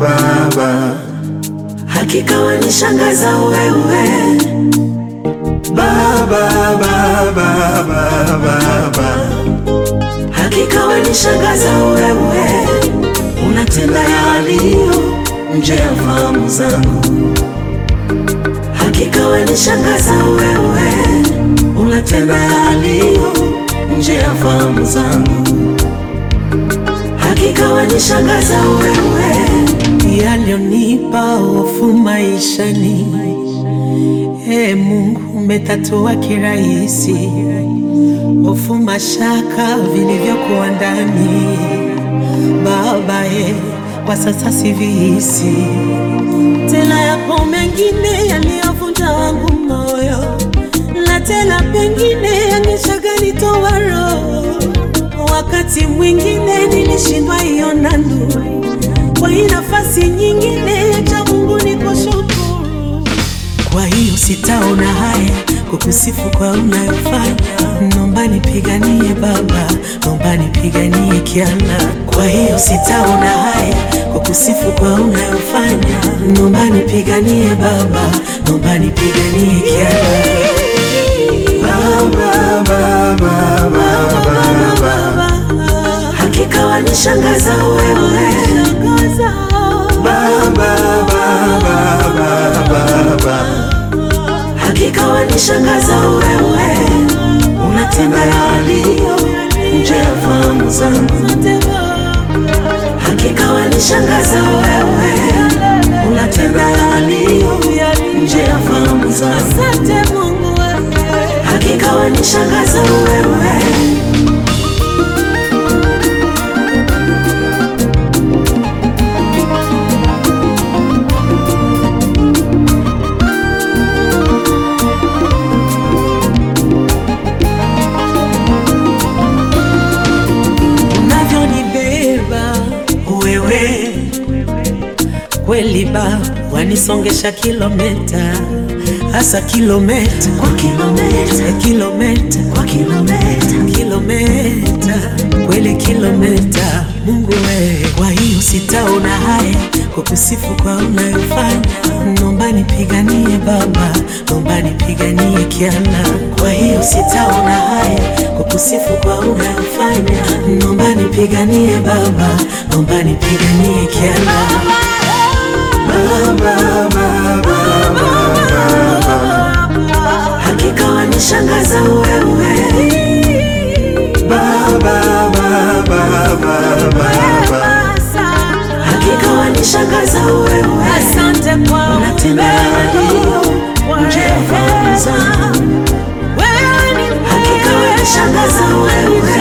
Baba, hakika wanishangaza wewe Baba, Baba, Baba, Baba, hakika wanishangaza wewe, unatenda yaliyo nje ya fahamu zangu. Hakika wanishangaza wewe, unatenda yaliyo nje ya fahamu zangu. Hakika wanishangaza wewe, yaliyonipa hofu maishani. Ee Mungu, umetatua kirahisi hofu, mashaka vilivyokuwa ndani. Baba e, kwa sasa sivihisi tena. Yapo mengine yaliyovunja wangu moyo, na tena pengine yangeshaganitoa roho. Wakati mwingine nilishindwa iona nuru, kwa hii nafasi nyingine cha Mungu ni kushukuru. Kwa hiyo sitaona haya kukusifu kwa unayofanya, naomba nipiganie Baba, naomba nipiganie Kiana. Kwa hiyo sitaona haya kukusifu kwa unayofanya, naomba nipiganie Baba, naomba nipiganie Kiana. Baba, Baba, Baba, Baba, Hakika wanishangaza wewe, Baba, Baba, Baba, Baba, hakika wanishangaza wewe, unatenda yaliyo nje ya fahamu zangu. Hakika wanishangaza wewe, unatenda yaliyo nje ya fahamu zangu. Hakika wanishangaza wewe. unavyonibeba wewe kweli ba wanisongesha kilometa hasa kilometa kwa kilometa kilometa kwa kilometa kilometa kweli kilometa Mungu we, kwa hiyo sitaona haya kukusifu kwa unayofanya, naomba nipiganie Baba, naomba nipiganie Kiana. Kwa hiyo sitaona haya kukusifu kwa unayofanya, naomba nipiganie Baba, naomba nipiganie Kiana. Baba, Baba, Baba, Hakika wanishangaza wewe, Baba, Baba, Baba, hakika wanishangaza wewe, Asante kwa unatenda yaliyo nje ya fahamu zangu. wewe ni Hakika wanishangaza wewe,